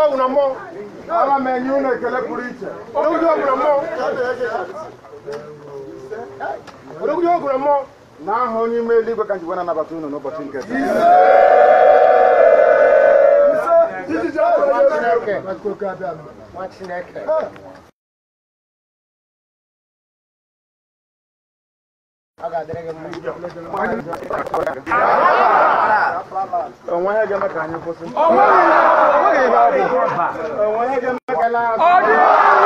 ọgwụ na mmụọ ana m enye unu ekele pụrụ iche odogwuji ọgwụ na mmụọ odogwuji ọgwụ na mmụọ na aha onye ime eluigwe ka njikwa na-anabata unu n'ụbọchị nke taa. nwa Chineke ọ ga-adịrị gị mma onwe ihe ga-eme ka anyị kwụsị onwe ihe ga-eme ka anyị na-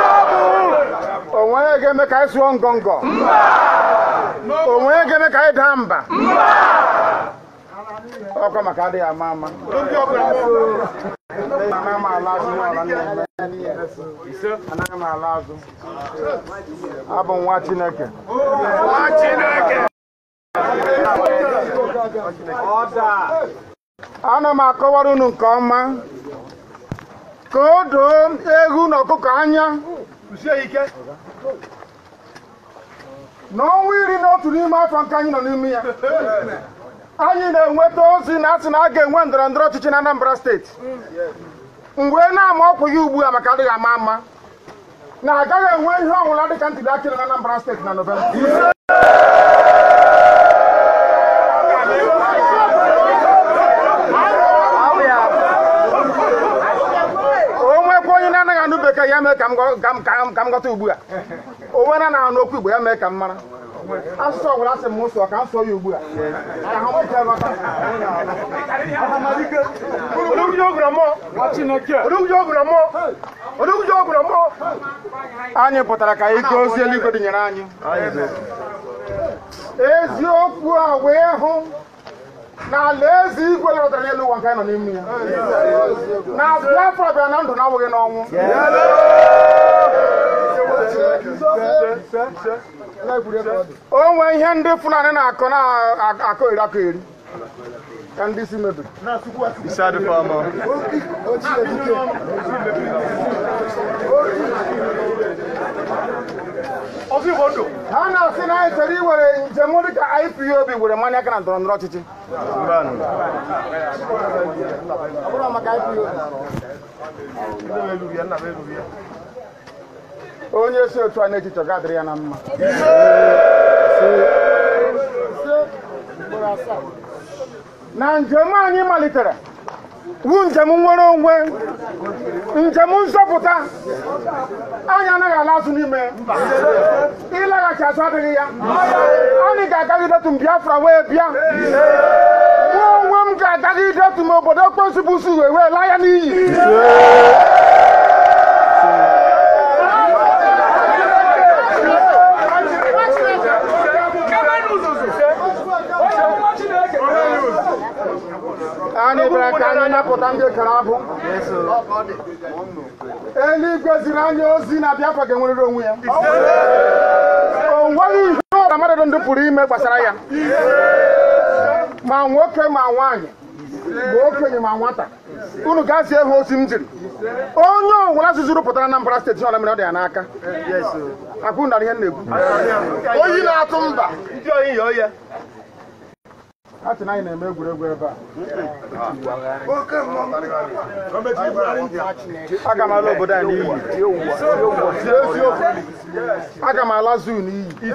onwe ihe ga-eme ka anyị sụọ ngọngọ onwe ihe ga-eme ka anyị daa mba ọkwa maka adịghị ama ama anaghị m ala azụ n'ọla nna m anaghị m ala azụ abụ m nwa chineke ana m akọwara unu nke ọma ka o doo ewu na ọkụkọ anya n'ọnwa iri na otu n'ime afọ nke anyị nọ n'ime ya anyị na-enweta ozi na asị na a ga-enwe ndọrọ ndọrọ ọchịchị na Anambra steeti mgbe na-ama ọkwa ya ugbu a maka adịghị ama ama na agaghị enwe ihe ọbụla dịka ntuli aka na Anambra steeti na Nọvemba o nwekwa onye na-anaghị anụ bekee ya mee ka m gọ- ka m- ka m- ka m ghọta ugbu a o nwere anaghị anụ okwu igbo ya mee ka m mara asụsụ ọbụla sị m sụọ ka m sụọ ya ugbu a ka ha nwee ike ghọta odogwuji ọgwụ na mmụọ odogwuji ọgwụ na mmụọ odogwuji ọgwụ na mmụọ anyị pụtara ka ike ozi eluigwe dịnyere anyị eziokwu a wee hụ na alaeze igwe lọtara n'elu ụwa nke anyị nọ n'ime ya na Biafra bịara na ndụ na-awụghị n'ọnwụ o nwee ihe ndị Fulani na-akọ na-akọ eri akọ eri ka ndị isi mebiri ha na-asị na anyị chọrọ iwere njem dị ka IPOB were mmanya aka na ndọrọ ndọrọ ọchịchị Ọ bụrụ maka IPOB. onye si otu a n'echiche ọ ga-adịrị ya na mma na njem anyị malitere wu njem nwere onwe njem nzọpụta anyị anaghị ala azụ n'ime ịlaghachi azụ adịghị ya anyị ga-agagidetu m Biafra wee bịa mụ onwe m ga-agagidetu m obodo okposi bụ usu wee wee laa ya n'iyi anyị bịara ka anyị napụta ndị kara abụ eluigwe ziri anyị ozi na Biafra ga-enwerịrị onwe ya o nweghị ihe ọbụla mmadụ ndị pụrụ ime gbasara ya ma nwoke ma nwaanyị ma okenye ma nwata unu gazie ha ozi m jiri onye ọbụla zuzuru pụtara Anambra steeti ọla mere ọ dị ya n'aka akwụ nara ihe m na-ekwu oyi na-atụ mba a sị na anyị na-eme egwuregwu ebe a aga m ala obodo a n'iyi aga m ala zuu n'iyi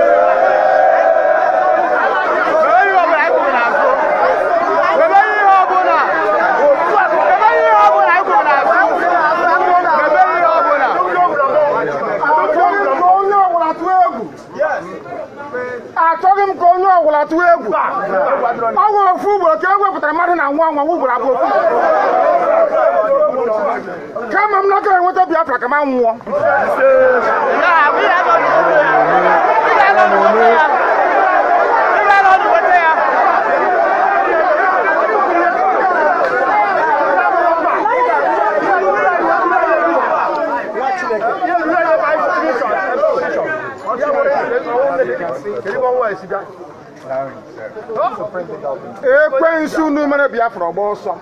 achọghị m ka onye ọbụla tụọ egwu achọghị m ka onye ọbụla tụọ egwu ọ nwere ofu ugboro ka e wepụtara mmadụ na nwa nwa ugboro abụọ ofu kama m nọkọ enweta Biafra ka m nwụọ ekwensu unu mere Biafra ọgba ọsọ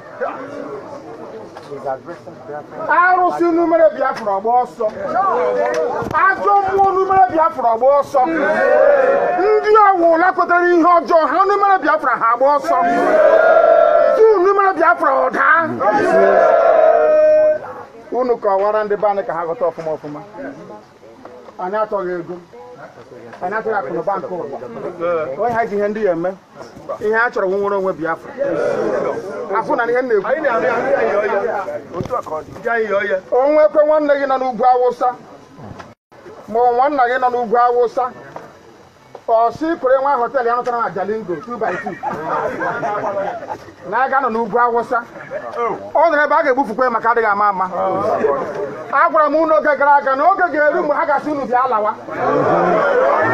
arụsị unu mere Biafra ọgba ọsọ ajọ mmụọ unu mere Biafra ọgba ọsọ ndị ọwụla kwetere ihe ọjọọ ha unu mere Biafra ha agba ọsọ tu unu mere Biafra ọda unu kọwara ndị be anyị ka ha ghọta ọfụma ọfụma anyị achọghị ego anyị achọghị akụnụba nke ụwa onye ha ji ihe ndị ya eme ihe a chọrọ nwere onwe biafra afụ na ihe m na-ekwu anyị na-arị arị anyị ọya otu a ka ọ dị ndị anyị ọya onwe ekwe nwanne gị nọ n'ugwu awụsa ma ọ nwanna gị nọ n'ugwu awụsa ọsị kwere nwa họteelụ ya nụtara na jalingo 2 by 2 na aga nọ n'ugwu awụsa ọ nọrọ ebe a ga-egbufukwa ya maka adịghị ama ama a gwara m unu oge gara aga na oge ga-eru mgbe ha gasị unu bịa lawa